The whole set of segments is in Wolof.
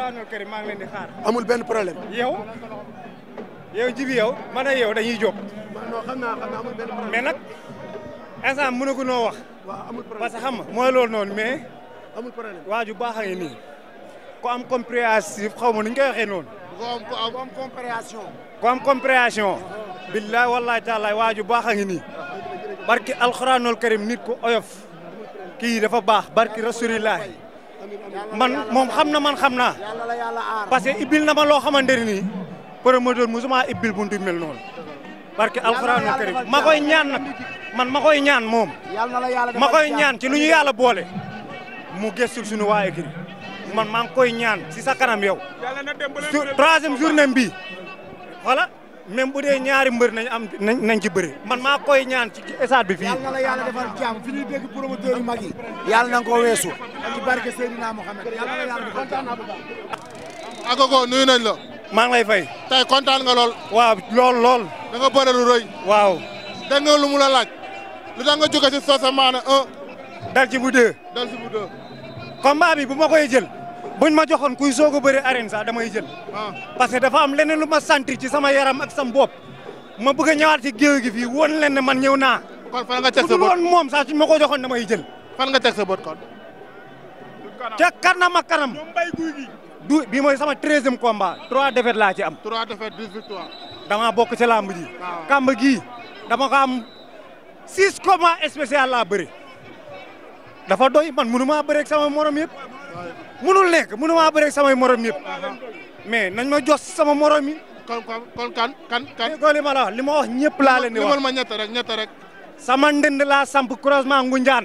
alxuraanul karim maa ngi leen di xaar. amul benn problème. yow yow jibi yow man ak yow dañuy jóg non xam naa xam naa amul benn problème. mais nag instant mënagu noo wax waaw amul problème parce que xam nga mooy loolu noonu mais amul problème. waa ju baax a ngi nii ku am compréhensif xaw ma nu ñu koy waxee noonu. ku am ku am am compréhension. ku am compréhension. billaay wallaay taalaay waa ju baax a ngi nii barki alxuraanul karim nit ku oyof kii dafa baax barki rasulillah man moom xam na man xam naa yàlla la yàlla aar. parce que ibbil na ma loo xamante ne nii promoteur musuma ibbil buntu mel noonu barki alxuraanul karim ma koy ñaan nag man ma koy ñaan moom yàlla na la yàlla ma koy ñaan ci lu ñu yàlla boole mu gëstul suñu waa écrit man maa ngi koy ñaan si sa kanam yow su troisième journée bi voilà même bu dee ñaari mbër nañ am nañ nañ ci bëri man maa koy ñaan ci stade bi fii yàlla na la yàlla defal jàmm fi ñuy dégg promoteur yu mag yi. yàlla na nga ko weesu. ci barke Seydina Mohamed yàlla na la yàlla defal kontaan naa bu baax. Agogo nuyu nañ la. maa ngi lay fay tey kontaan nga lool. waaw lool lool da nga bëre lu rëy. waaw dégg nga lu mu la laaj. lu tax nga jóge si Socé Mané un dal ci bu deux dal si bu deux. combat bi bu ma koy jël buñ ma joxoon kuy soog a bëri arène sax damay jël ah parce que dafa am leneen lu ma sentir ci sama yaram ak sam bopp ma bëgg a ñëwaat ci géew gi fii woon leen ne man ñëw naa kon fan nga teg bu sa dul bët woon moom sax suñ ma ko joxoon damay jël fan nga teg sa bët kon. ca kanam ak kanam du bi mooy sama treizième combat trois défaites laa ci am trois défaites dix victoires. dama bokk ci làmb ji waaw. kàmb gii dama ko am six combats spécial laa bëri dafa doy man mënu maa bëreeg sama morom yëpp mënul nekk mënu maa bëreeg samay morom yëpp mais nañ ma jos sama morom yi kon kon kon kan kan kan. déggoo li ma la wax li ma wax ñëpp laa leen di limal wax ma ñett rek ñett rek. sama ndënd laa samp croisement Ngunjaan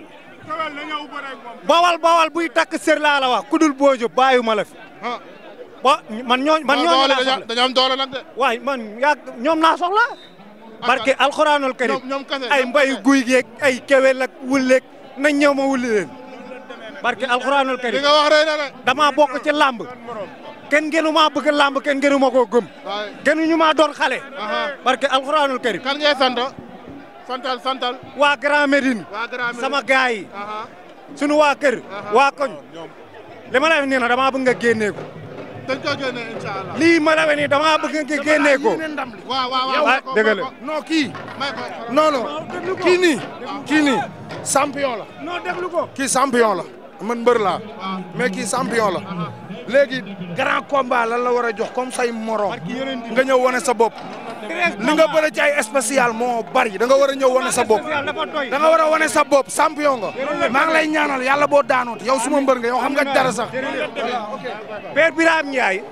bawal bawal buy takk sër laa la wax kudul boojo bàyyu ma la fi ah ba man ñoo man ñooñu doole laa dañoo soxla dañoo am doole nag de. waay man yaa ñoom naa soxla barke alxuraanul karim ñoom ñoom kese ay ñoom mbay kese. guy geeg ay kewel ak wulleeg nañ ñëw ma wulli leen barke alxuraanul li karim nga wax rëy na de. dama bokk ci làmb kenn gënu maa bëgg làmb kenn gënu ma koo gëm waaye gënuñu maa doon xale Aha. barke alxuraanul karim kan ngay sant. santal santal. waa Grand Médine waa Grand sama gaay yi Aha. sunu waa kër waa koñ li ma la wax nii nag damaa bëgg nga génnee ko dañ ko génne incha allah. lii ma la wax nii damaa bëgg nga génnee ko waaw waaw waaw. ah dëgg la non kii. may ko. non non kii nii. kii nii champion la. non déglu ko kii champion la. man mbër laa. mais kii champion la. léegi grand combat lan la war a jox comme say morom. nga ñëw wane sa bopp. li nga bëre ci ay spécial moo bari da nga war a ñëw wane sa bopp. dafa doy da nga war a wane sa bopp champion nga. maa ngi lay ñaanal yàlla boo daanoot yow suma mbër nga yow xam nga dara sax. Père Birame Ndiaye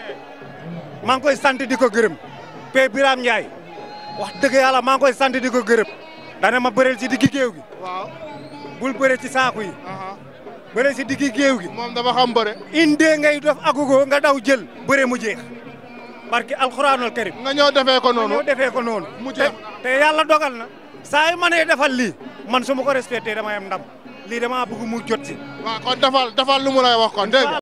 maa ngi koy sant di ko gërëm Père Birame Ndiaye wax dëgg yàlla maa ngi koy sant di ko gërëm dana ma bëreel ci diggi géew gi waaw. bul bëre ci saaku yi aha. bëreel ci diggi géew gi moom dafa xam bëre. indee ngay def agogo nga daw jël bëre mu jeex barki alxuraanul karim nga ñëw defee ko noonu. ñoo defee ko noonu Mu jeex. te te yàlla dogal na saa yu ma nee defal lii man su ma ko respecté damay am ndam lii dama bëgg mu jot si waaw kon defal defal lu mu lay wax kon dégg nga